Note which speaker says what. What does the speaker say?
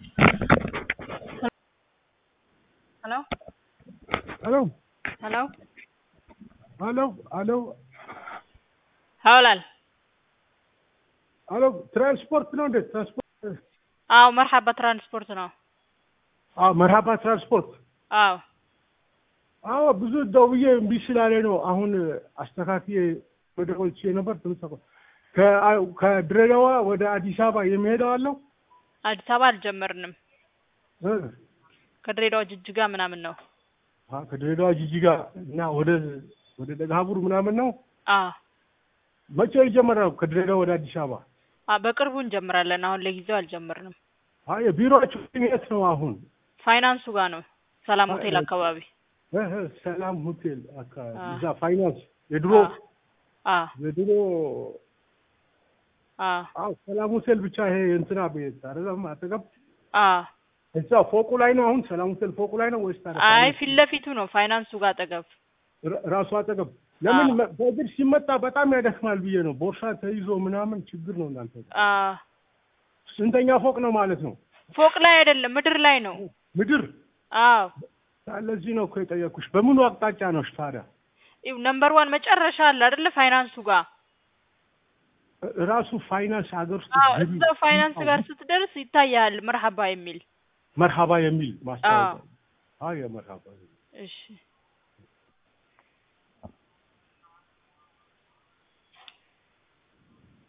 Speaker 1: Hello?
Speaker 2: Hello,
Speaker 1: Hello?
Speaker 2: hello, hello,
Speaker 1: haa walaal
Speaker 2: hello, ትራንስፖርት ነው እንዴ? ትራንስፖርት
Speaker 1: አዎ መርሐባ ትራንስፖርት ነው
Speaker 2: አዎ፣ መርሃባ ትራንስፖርት።
Speaker 1: አዎ
Speaker 2: አዎ፣ ብዙ ደውዬ እምቢ ስላለ ነው አሁን አስተካክዬ ወደ ቆይቼ ነበር። ትንሽ ከ- ከድሬዳዋ ወደ አዲስ አበባ የሚሄደው አለው
Speaker 1: አዲስ አበባ አልጀመርንም
Speaker 2: እ?
Speaker 1: ከድሬዳዋ ጅጅጋ ምናምን ነው
Speaker 2: አ፣ ከድሬዳዋ ጂጂጋ እና ወደ ወደ ደጋቡር ምናምን ነው።
Speaker 1: አዎ
Speaker 2: መቼ ይጀመራል? ከድሬዳዋ ወደ አዲስ አበባ
Speaker 1: አ በቅርቡ እንጀምራለን አሁን ለጊዜው አልጀመርንም
Speaker 2: አይ የቢሮአችሁ የት ነው አሁን?
Speaker 1: ፋይናንሱ ጋር ነው ሰላም ሆቴል አካባቢ
Speaker 2: እ፣ እ፣ ሰላም ሆቴል አካባቢ
Speaker 1: አ።
Speaker 2: እዛ ፋይናንስ የድሮ
Speaker 1: አ
Speaker 2: የድሮ
Speaker 1: አ
Speaker 2: አዎ ሰላም ሆቴል ብቻ ይሄ እንትና ቤት አይደለም አጠገብ
Speaker 1: አ
Speaker 2: እዛ ፎቁ ላይ ነው አሁን ሰላም ሆቴል ፎቁ ላይ ነው ወይስ ታዲያ
Speaker 1: አይ ፊት ለፊቱ ነው ፋይናንሱ ጋር አጠገብ
Speaker 2: ራ- ራሱ አጠገብ ለምን
Speaker 1: አዎ።
Speaker 2: መ- በእግር ሲመጣ በጣም ያደክማል ብዬ ነው ቦርሳ ተይዞ ምናምን ችግር ነው እናንተ
Speaker 1: አ
Speaker 2: ስንተኛ ፎቅ ነው ማለት ነው
Speaker 1: ፎቅ ላይ አይደለም ምድር ላይ ነው
Speaker 2: ምድር
Speaker 1: አዎ
Speaker 2: ለዚህ ነው እኮ የጠየኩሽ በምኑ አቅጣጫ ነው ታዲያ
Speaker 1: ይኸው ነምበር ዋን መጨረሻ አለ አይደለ ፋይናንሱ ጋር
Speaker 2: እ- ራሱ ፋይናንስ ሀገር ውስጥ
Speaker 1: አዎ
Speaker 2: ገቢ-
Speaker 1: እዛው ፋይናንስ ጋር ስትደርስ ይታያል መርሐባ የሚል
Speaker 2: መርሃባ የሚል ማስታወቂያ አዎ የመርሃባ
Speaker 1: እሺ